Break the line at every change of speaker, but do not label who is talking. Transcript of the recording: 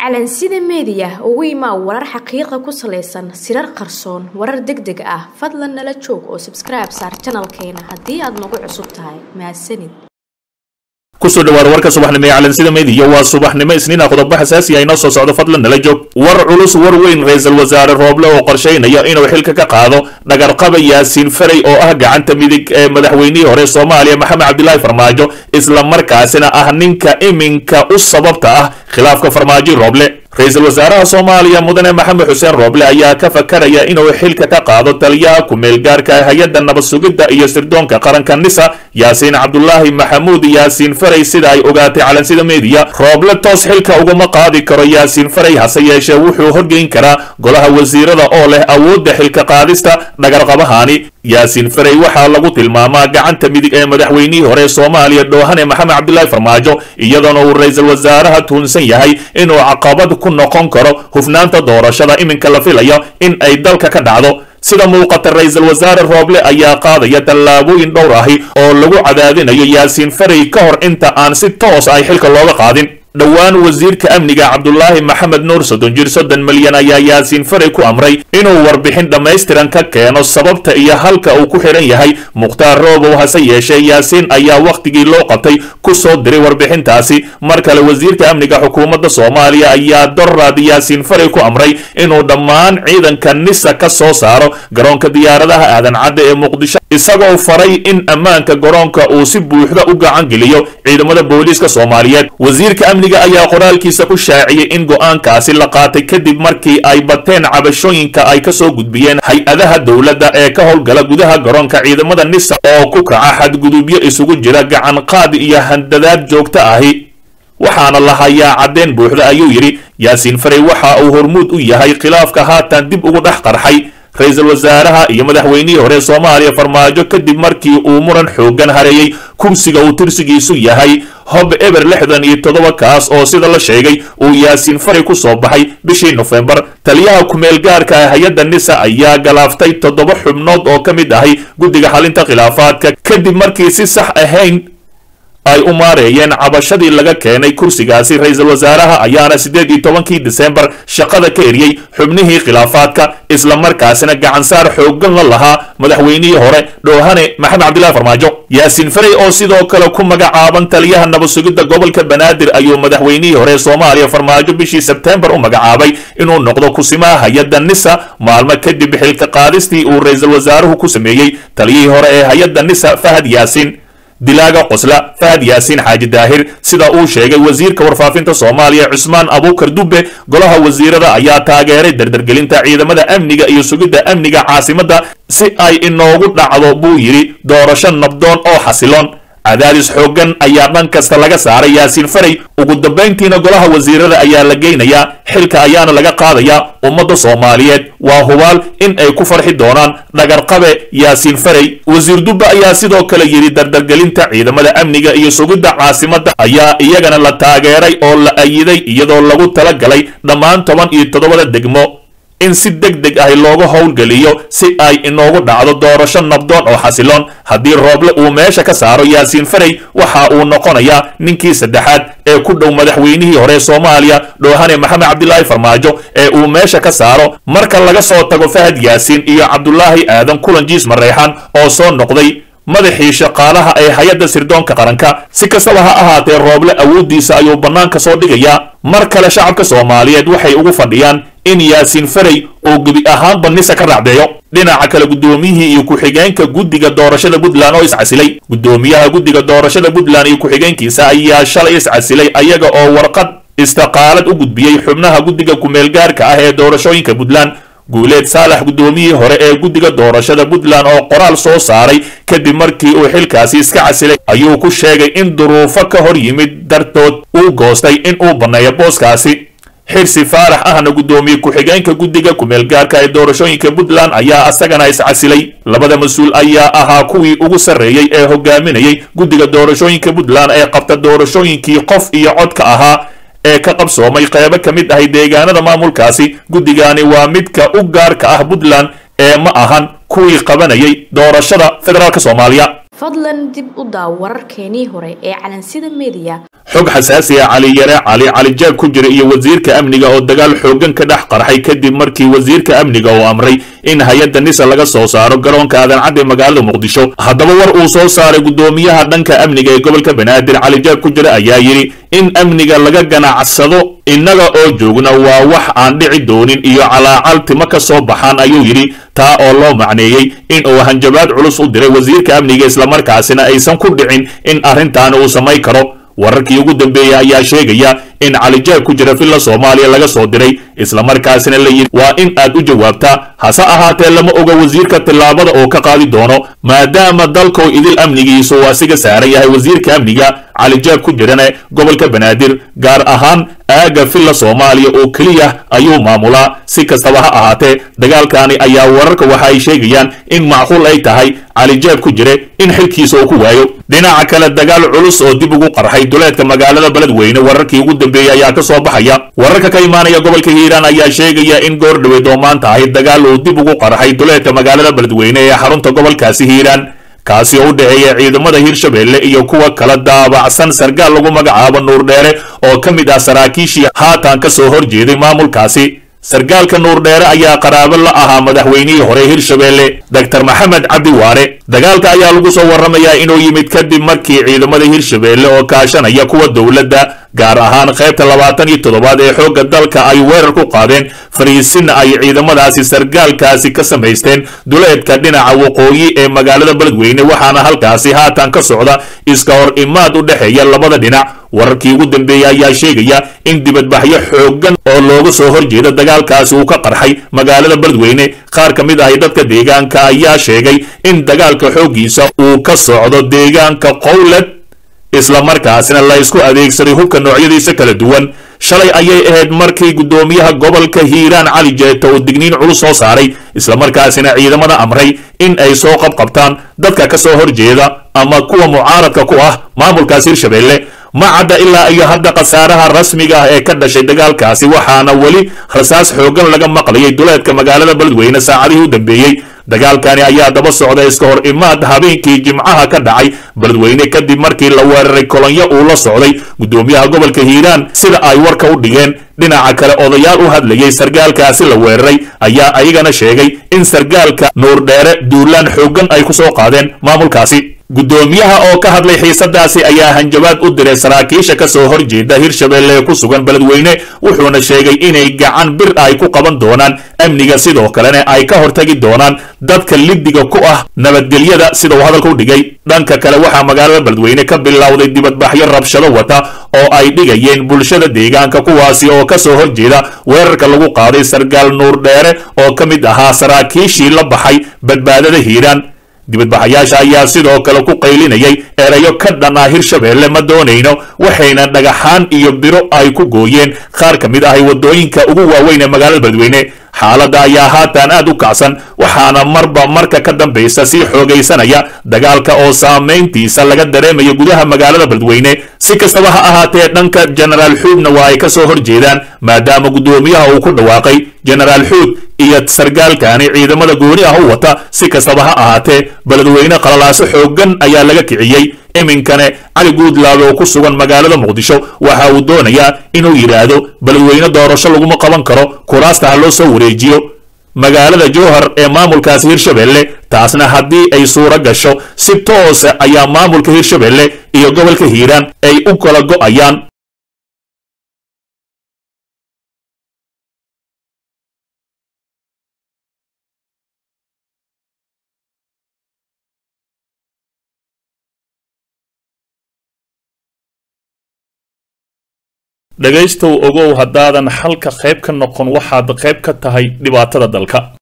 calansida meediya ugu imaa warar xaqiiqa ku salaysan sirar qarsoon warar deg deg ah fadlan nala joog oo sabskribe saar janalkeena haddii aad nagu cusub tahay mahadsanid
kusoo dhawaada warka subaxnimo ee calansida meediya waa subaxnimo isniina qodobo xasaasi ah inoo soo socdo fadlan nala joog war culus war weyn ra-iisul wasaare rooble oo qorshaynaya inuu xilka ka qaado dhagarqaba yaasiin farey oo ah gacanta midig ee madaxweynihii hore soomaaliya maxamed cabdilaahi farmaajo isla markaasina ah ninka iminka u sababta ah khilaafka farmaajo rooble ra-iisul wasaaraha soomaaliya mudane maxamed xuseen rooble ayaa ka fakaraya inuu xilka ka qaado taliyaha ku-meelgaarka hay-adda nabad sugidda iyo sirdoonka qaranka nisa yaasiin cabdulaahi maxamuud yaasiin farey sida ay ogaatay calansida meediya rooble toos xilka uguma qaadi karo yaasiin farey hase yeeshee wuxuu horgeyn karaa golaha wasiirada oo leh awoodda xilka qaadista dhagarqabahani yaasiin farey waxaa lagu tilmaamaa gacanta midig ee madaxweynihii hore soomaaliya dhoohane maxamed cabdilaahi farmaajo iyadoona uu ra-iisul wasaaraha tuunsan yahay inuu caqabad ku noqon karo hufnaanta doorashada iminka la filayo in ay dalka ka dhacdo sida muuqata ra-iisul wasaare rooble ayaa qaadaya tallaabooyin dhowr ahi oo lagu cadaadinayo yaasiin farey ka hor inta aan si toos ay xilka looga qaadin dhowaan wasiirka amniga cabdulaahi maxamed nuur soddon jir soddon milyan ayaa yaasiin farey ku amray inuu warbixin dhammaystiran ka keeno sababta iyo halka uu ku xidhan yahay mukhtaar roobow hase yeeshee yaasiin ayaa wakhtigii loo qabtay ku soo diray warbixintaasi mar kale wasiirka amniga xukuumadda soomaaliya ayaa doraad yaasiin farey ku amray inuu dhammaan ciidanka nisa ka soo saaro garoonka diyaaradaha aadan cadde ee muqdisho isagoo faray in ammaanka garoonka uu si buuxda u gacan geliyo ciidamada booliiska soomaaliyeed wasiirka amniga ayaa qoraalkiisa ku shaaciyey in go'aankaasi la qaatay kadib markii ay bateen cabashooyinka ay ka soo gudbiyeen hay-adaha dowladda ee ka howlgala gudaha garoonka ciidamada nisa oo ku kaca xadgudubyo isugu jira gacan qaadi iyo handadaad joogto ahi waxaana la hayaa caddeen buuxda ayuu yidhi yaasiin farey waxa uu hormuud u yahay khilaafka haatan dib ugu dhex qarxay ra-iisul wasaaraha iyo madaxweynihii hore soomaaliya farmaajo kadib markii uu muran xooggan hareeyey kursiga uu tirsigiisu yahay hob eber lixdan iyo toddoba kaas oo sida la sheegay uu yaasiin farey ku soo baxay bishii nofembar taliyaha ku-meelgaarka ah hay-adda nisa ayaa galaaftay toddoba xubnood oo ka mid ahay guddiga xalinta khilaafaadka kadib markii si sax ahayn ay u maareeyeen cabashadii laga keenay kursigaasi ra-iisul wasaaraha ayaana siddeed iyo tobankii disembar shaqada ka eriyey xubnihii khilaafaadka isla markaasina gacansaar xooggan la lahaa madaxweynihii hore dhoohane maxamed cabdillahi farmaajo yaasiin farey oo sidoo kale ku magacaaban taliyaha nabad sugidda gobolka banaadir ayuu madaxweynihii hore soomaaliya farmaajo bishii sebtembar u magacaabay inuu noqdo kusimaha hay-adda nisa maalmo kadib xilka qaadistii uu ra-iisul wasaaruhu ku sameeyey taliyihii hore ee hay-adda nisa fahad yaasiin dilaaga qosla fahad yaasiin xaaji daahir sida uu sheegay wasiirka warfaafinta soomaaliya cusmaan abuukar dubbe golaha wasiirada ayaa taageeray dardargelinta ciidamada amniga iyo sugidda amniga caasimadda si ay inoogu dhacdo buu yidhi doorasho nabdoon oo xasiloon cadaadis xooggan ayaa dhan kasta laga saaray yaasiin farey ugu dambayntiina golaha wasiirada ayaa la geynayaa xilka ayaana laga qaadayaa ummadda soomaaliyeed waa hubaal in ay ku farxi doonaan dhagarqabe yaasiin farey wasiir dubbe ayaa sidoo kale yidhi dardargelinta ciidamada amniga iyo sugidda caasimadda ayaa iyagana la taageeray oo la ayiday iyadoo lagu tala galay dhammaan toban iyo toddobada degmo in si deg deg ah looga howlgeliyo si ay inoogu dhacdo doorasho nabdoon oo xasiloon haddii rooble uu meesha ka saaro yaasiin farey waxa uu noqonayaa ninkii saddexaad ee ku dhow madaxweynihii hore soomaaliya dhoohane maxamed cabdilaahi farmaajo ee uu meesha ka saaro marka laga soo tago fahad yaasiin iyo cabdulaahi aadan kulan jiis mareexan oo soo noqday madaxii shaqaalaha ee hay-adda sirdoonka qaranka si kastaba ha ahaatee rooble awooddiisa ayuu bannaanka soo dhigayaa mar kale shacabka soomaaliyeed waxay ugu fadhiyaan in yaasiin farey uu gebi ahaanba nisa ka raacdeeyo dhinaca kale guddoomiyihii iyo ku-xigeenka guddiga doorashada puntland oo iscasilay guddoomiyaha guddiga doorashada puntland iyo ku-xigeenkiisa ayaa shalay iscasilay ayaga oo warqad istaqaalad u gudbiyey xubnaha guddiga ku-meelgaarka ah ee doorashooyinka puntland guuleed saalax guddoomiyihii hore ee guddiga doorashada puntland oo qoraal soo saaray kadib markii uu xilkaasi iska casilay ayuu ku sheegay in duruufo ka hor yimid dartood uu goostay in uu banneeyo booskaasi xirsi faarax ahna guddoomiye ku-xigeenka guddiga ku-meelgaarka ee doorashooyinka puntland ayaa asagana iscasilay labada mas-uul ayaa ahaa kuwii ugu sarreeyey ee hogaaminayay guddiga doorashooyinka puntland ee qabta doorashooyinkii qof iyo codka ahaa ee ka qabsoomay qeybo ka mid ahay deegaanada maamulkaasi guddigani waa midka u gaarka ah puntland ee ma ahan kuwii qabanayay doorashada federaalk soomaaliya
fadlan dib u daaw wararkeenii hore ee calansida meediya
xog xasaasi ah cali yare cali cali jaag ku jira iyo wasiirka amniga oo dagaal xooggan ka dhex qarxay kadib markii wasiirka amniga uu amray in hay-adda nisa laga soo saaro garoonka aadan-cadde magaalada muqdisho haddaba war uu soo saaray guddoomiyaha dhanka amniga ee gobolka banaadir cali jaag ku jira ayaa yidhi in amniga laga ganacsado innaga oo joogna waa wax aan dhici doonin iyo calaacal timo ka soo baxaan ayuu yidhi taa oo loo macneeyey in uu hanjabaad culus u diray wasiirka amniga islamarkaasina aysan ku dhicin in arrintaani uu samayn karo wararkii ugu dambeeyey ayaa sheegaya in calijaag ku jira villa soomaaliya laga soo diray islamarkaasina la yidhi waa in aad u jawaabtaa hase ahaatee lama oga wasiirka tillaabada oo ka qaadi doono maadaama dalkow idil amnigiisu uu asiga saaran yahay wasiirka amniga calijaag ku jirane gobolka banaadir gaar ahaan aagga villa soomaaliya oo keliya ayuu maamulaa si kastaba ha ahaatee dagaalkaani ayaa wararka waxa ay sheegayaan in macquul ay tahay calijaag ku jire in xilkiisa uu ku waayo dhinaca kale dagaal culus oo dib ugu qarxay duleedka magaalada beledweyne wararkii ugu dambeeyey ayaa ka soo baxaya wararka ka imaanaya gobolka hiiraan ayaa sheegaya in goor dhaweed oo maanta ahayd dagaal uu dib ugu qarxay duleedka magaalada beledweyne ee xarunta gobolkaasi hiiraan kaasi oo u dhexeeya ciidamada hirshabeelle iyo kuwa kala daabacsan sargaal lagu magacaabo nuurdheere oo ka mid ah saraakiishii haatan ka soo horjeeday maamulkaasi sargaalka nuurdheere ayaa qaraabo la ahaa madaxweynihii hore hirshabeelle doctor maxamed cabdi waare dagaalka ayaa lagu soo warramayaa inuu yimid kadib markii ciidamada hirshabeelle oo kaashanaya kuwa dowladda gaar ahaan qaybta labaatan iyo toddobaad ee xoogga dalka ay weerar ku qaadeen fariisin ay ciidamadaasi sargaalkaasi ka samaysteen duleedka dhinaca waqooyi ee magaalada beledweyne waxaana halkaasi haatan ka socda iska hor imaad u dhexeeya labada dhinac wararkii ugu dambeeyey ayaa sheegaya in dibadbaxyo xooggan oo looga soo horjeeda dagaalkaasi uu ka qarxay magaalada beledweyne qaar ka mid ahi dadka deegaanka ayaa sheegay in dagaalka xooggiisa uu ka socdo deegaanka qowled islamarkaasina la isku adeegsaday hubka noocyadiisa kala duwan shalay ayay ahayd markii guddoomiyaha gobolka hiiraan cali jeeta uu digniin culus soo saaray islamarkaasina ciidamada amray in ay soo qabqabtaan dadka ka soo horjeeda ama kuwa mucaaradka ku ah maamulkaas hirshabeelle ma cadda ilaa iyo hadda khasaaraha rasmiga ah ee ka dhashay dagaalkaasi waxaana weli rasaas xooggan laga maqlayay duleedka magaalada beledweyne saacadihii u dambeeyey dagaalkani ayaa daba socda iska hor imaad habeenkii jimcaha ka dhacay beledweyne kadib markii la weeraray kolonyo uu la socday guddoomiyaha gobolka hiiraan sida ay warka u dhigeen dhinaca kale odayaal u hadlayay sargaalkaasi la weeraray ayaa ayagana sheegay in sargaalka nuurdheere duulaan xooggan ay ku soo qaadeen maamulkaasi guddoomiyaha oo ka hadlay xiisadaasi ayaa hanjabaad u diray saraakiisha ka soo horjeeda hirshabeelle ee ku sugan beledweyne wuxuuna sheegay inay gacan bir ay ku qaban doonaan amniga sidoo kalena ay ka hortagi doonaan dadka liddiga ku ah nabadgelyada sida uu hadalka u dhigay dhanka kale waxaa magaalada beledweyne ka bilowday dibadbaxyo rabshado wata oo ay dhigayeen bulshada deegaanka kuwaasi oo ka soo horjeeda weerarka lagu qaaday sargaal nuur dheere oo ka mid ahaa saraakiishii la baxay badbaadada hiiraan dibadbaxayaasha ayaa sidoo kale ku qaylinayay erayo ka dhan ah hirshabeelle ma doonayno waxayna dhagaxaan iyo biro ay ku gooyeen qaar ka mid ahay waddooyinka ugu waaweyn ee magaalada beledweyne xaaladda ayaa haatan aad u kacsan waxaana marba marka ka dambaysa sii xoogaysanaya dagaalka oo saamayntiisa laga dareemayo gudaha magaalada beledweyne si kastaba ha ahaatee dhanka jenaraal xuudna waa ay ka soo horjeedaan maadaama guddoomiyaha uu ku dhawaaqay jenaraal xuud iyo sargaalkani ciidamada gooni ah u wata si kastaba ha ahaatee beledweyne qalalaaso xooggan ayaa laga kiciyey iminkane cali guudlaabe oo ku sugan magaalada muqdisho waxa uu doonayaa inuu yidhaahdo beledweyne doorasho laguma qaban karo kuraasta ha loo soo wareejiyo magaalada jowhar ee maamulkaasi hirshabeelle taasna haddii ay suuro gasho si toosa ayaa maamulka hirshabeelle iyo gobolka hiiraan ay u kala go'ayaan dhegaystow ogow haddaadan xalka qayb ka noqon waxaad qayb ka tahay dhibaatada dalka